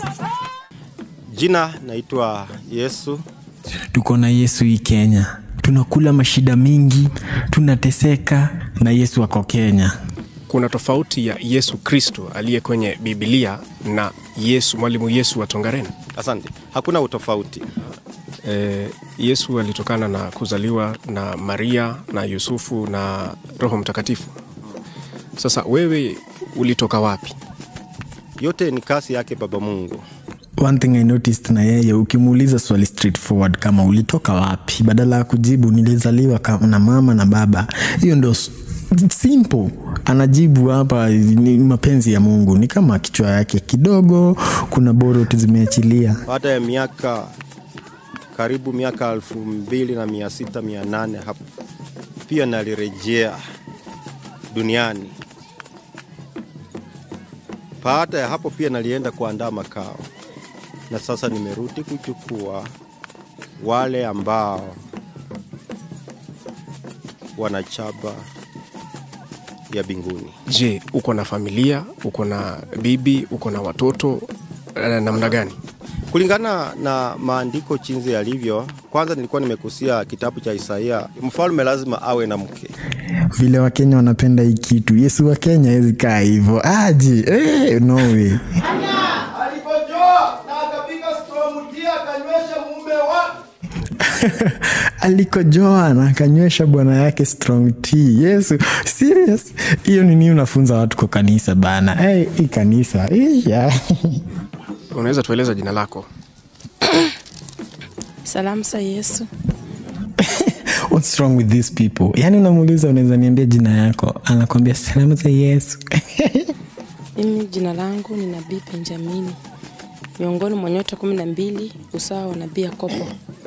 Jina naitwa Yesu. Tuko na Yesu hii Kenya, tunakula mashida mingi, tunateseka na Yesu ako Kenya. Kuna tofauti ya Yesu Kristo aliye kwenye Biblia na Yesu mwalimu Yesu wa Tongaren. Asante. Hakuna utofauti. E, Yesu alitokana na kuzaliwa na Maria na Yusufu na Roho Mtakatifu. Sasa wewe ulitoka wapi? Yote ni kasi yake Baba Mungu. One thing I noticed na yeye, ukimuuliza swali straightforward kama ulitoka wapi, badala ya kujibu nilizaliwa ka- na mama na baba, hiyo ndo s- simple. Anajibu hapa ni mapenzi ya Mungu, ni kama kichwa yake kidogo, kuna borot zimeachilia. Baada ya miaka karibu miaka elfu mbili na mia sita mia nane hapo pia nalirejea duniani. Baada ya hapo pia nalienda kuandaa makao, na sasa nimerudi kuchukua wale ambao wanachaba ya binguni. Je, uko na familia? Uko na bibi? Uko na watoto? Eh, namna gani? Kulingana na maandiko chinzi yalivyo, kwanza nilikuwa nimekusia kitabu cha Isaia, mfalme lazima awe na mke. Vile Wakenya wanapenda hii kitu, Yesu wa Kenya hawezi kaa hivyo aji eh, no way. alipojoa na akapiga stromutia akanywesha mume wake alikojoa na akanywesha bwana yake strong tea. Yesu serious, hiyo ni nini unafunza watu kwa kanisa bana? Hey, hii kanisa hii ya. Unaweza tueleza jina lako? Salamu za Yesu. What's wrong with these people? Yani unamuuliza unaweza niambia jina yako, anakwambia salamu za Yesu. Mimi jina langu ni Nabii Benjamini, miongoni mwa nyota kumi na mbili usawa wa nabii Yakobo.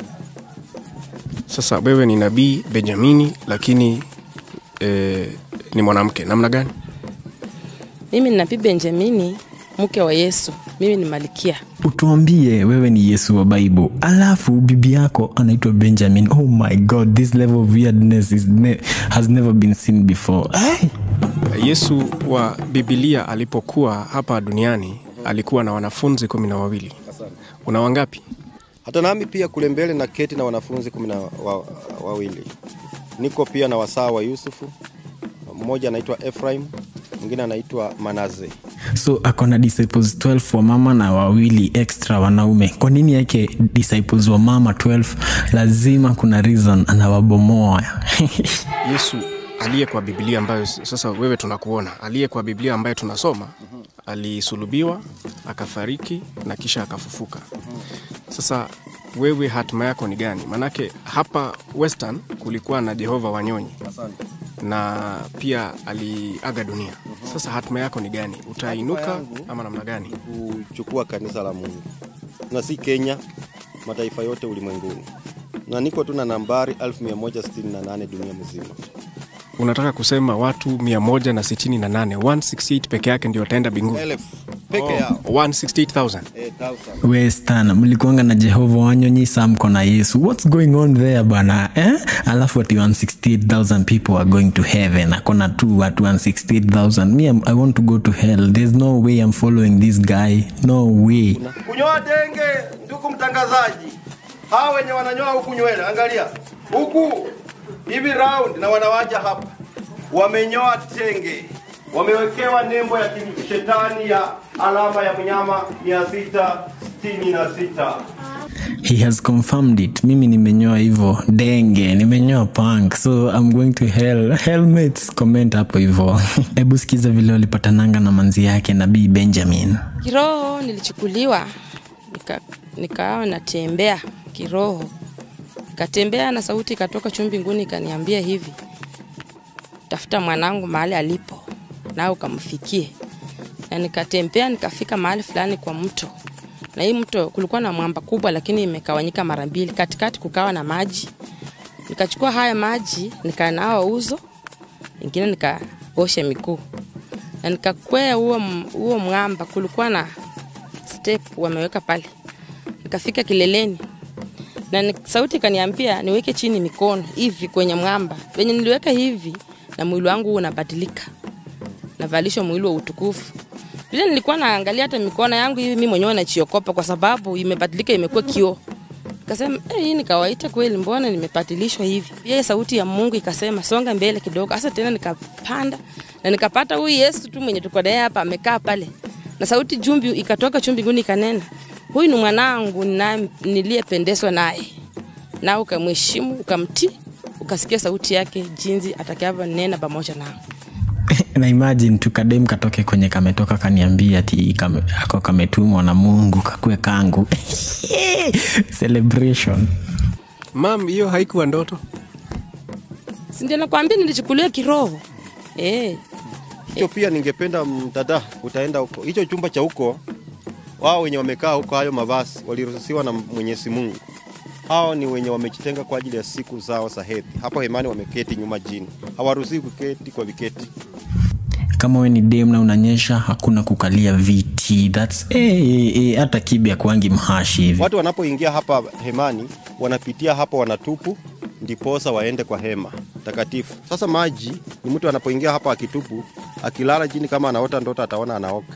Sasa wewe ni nabii Benjamini, lakini eh, ni mwanamke namna gani? Mimi ni Nabii Benjamini, mke wa Yesu. Mimi ni Malikia. Utuambie wewe ni Yesu wa Bible, alafu bibi yako anaitwa Benjamin. Oh my god, this level of weirdness is ne has never been seen before. Ay! Yesu wa Biblia alipokuwa hapa duniani alikuwa na wanafunzi kumi na wawili. Una wangapi? Hata nami pia kule mbele na keti na wanafunzi kumi na wa, wawili. Niko pia na wasaa wa Yusufu, mmoja anaitwa Ephraim, mwingine anaitwa Manaze. so ako na disciples 12 wa mama na wawili extra wanaume kwa nini yake disciples wa mama 12 lazima kuna reason anawabomoa Yesu aliye kwa Biblia ambayo sasa wewe tunakuona, aliye kwa Biblia ambayo tunasoma, alisulubiwa, akafariki na kisha akafufuka. Sasa wewe hatima yako ni gani? Manake hapa Western kulikuwa na Jehova Wanyonyi na pia aliaga dunia. Sasa hatima yako ni gani? Utainuka ama namna gani? kuchukua kanisa la Mungu na si Kenya, mataifa yote ulimwenguni, na niko tu na nambari 1168 dunia mzima. Unataka kusema watu 168 168 peke yake ndio wataenda binguni? Elfu peke yao 168,000 eh, thousand. westan mlikuanga na jehova wanyonyi saa mko na yesu whats going on there bana eh? alafu ati 168000 people are going to heaven akona tu watu 168000 me I'm- i want to go to hell there's no way i'm following this guy no way kunyoa denge ndugu mtangazaji hawa wenye wananyoa huku nywele angalia huku hivi round na wanawaja hapa wamenyoa tenge wamewekewa nembo ya shetani ya alama ya mnyama 666 he has confirmed it mimi nimenyoa hivyo denge nimenyoa punk so i'm going to hell helmets comment hapo hivyo hebu sikiza vile walipatananga na manzi yake nabii benjamin Kiroho nilichukuliwa nika, nikawa natembea kiroho, nikatembea na sauti ikatoka juu mbinguni ikaniambia hivi, tafuta mwanangu mahali alipo na ukamfikie. Na nikatembea nikafika mahali fulani kwa mto, na hii mto kulikuwa na mwamba kubwa, lakini imekawanyika mara mbili, katikati kukawa na maji. Nikachukua haya maji nikanawa uso, ingine nikaosha miguu na nikakwea huo m- huo mwamba, kulikuwa na step wameweka pale. Nikafika kileleni na ni, sauti ikaniambia niweke chini mikono hivi kwenye mwamba. Venye niliweka hivi na mwili wangu unabadilika, navalishwa mwili wa utukufu. vile nilikuwa naangalia hata mikono yangu hivi mimi mwenyewe nachiokopa kwa sababu imebadilika imekuwa kioo Kasema eh, hii ni kawaida kweli, mbona nimepatilishwa hivi? Yeye sauti ya Mungu ikasema songa mbele kidogo. Sasa tena nikapanda na nikapata huyu Yesu tu mwenye tuko naye hapa amekaa pale, na sauti jumbi ikatoka chumbi nguni ikanena, huyu ni mwanangu na niliyependezwa naye, na ukamheshimu ukamtii, ukasikia sauti yake jinsi atakavyonena pamoja nao. na imagine tu kadem katoke kwenye kametoka kaniambia ati kame, ako kametumwa na mungu kakue kangu celebration mam hiyo haikuwa ndoto Si ndio nakwambia nilichukulia kiroho eh. hicho pia ningependa mdada utaenda huko hicho chumba cha huko wao wenye wamekaa huko hayo mavazi waliruhusiwa na mwenyezi mungu hao ni wenye wamejitenga kwa ajili ya siku zao za hedhi hapo hemani wameketi nyuma jini hawaruhusiwi kuketi kwa viketi kama we ni dem na unanyesha hakuna kukalia viti thats eh, eh, eh, hata kibi akuangi mhashi hivi watu wanapoingia hapa hemani wanapitia hapo wanatupu ndiposa waende kwa hema takatifu sasa maji ni mtu anapoingia hapa akitupu akilala chini kama anaota ndoto ataona anaoka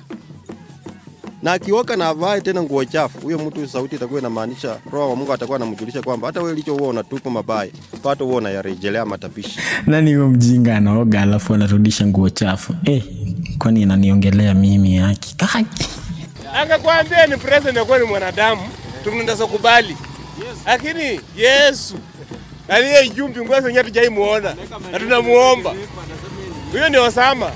na akioka na avae tena nguo chafu huyo mtu sauti itakuwa inamaanisha roho wa mungu atakuwa anamjulisha kwamba hata wewe licho huo unatupa mabaya pato huo unayarejelea matapishi nani huyo mjinga anaoga alafu anarudisha nguo chafu eh, kwani ananiongelea mimi haki Kai. akakwambia ni president akuwa ni mwanadamu tunaweza kubali lakini yesu aliye juu mbinguni senye tujaimuona na tunamuomba huyo ni osama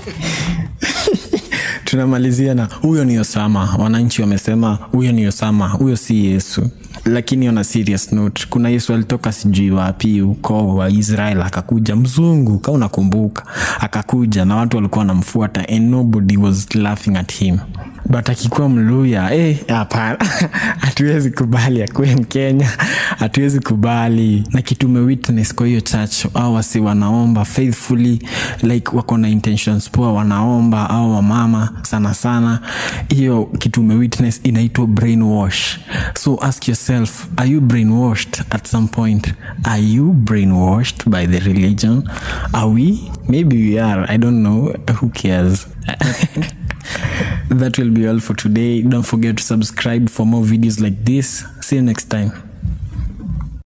tunamalizia na huyo ni osama wananchi wamesema huyo ni osama huyo si yesu lakini on a serious note kuna yesu alitoka sijui wapi ukoo wa israel akakuja mzungu ka unakumbuka akakuja na watu walikuwa wanamfuata and nobody was laughing at him but akikuwa mluya eh, hapana hatuwezi kubali akuwe mkenya hatuwezi kubali na kitume witness kwa hiyo church au wasi wanaomba faithfully like wako na intentions poa wanaomba au wamama sana sana hiyo kitume witness inaitwa brainwash so ask yourself are you brainwashed at some point are you brainwashed by the religion are we maybe we are i don't know who cares that will be all for today don't forget to subscribe for more videos like this see you next time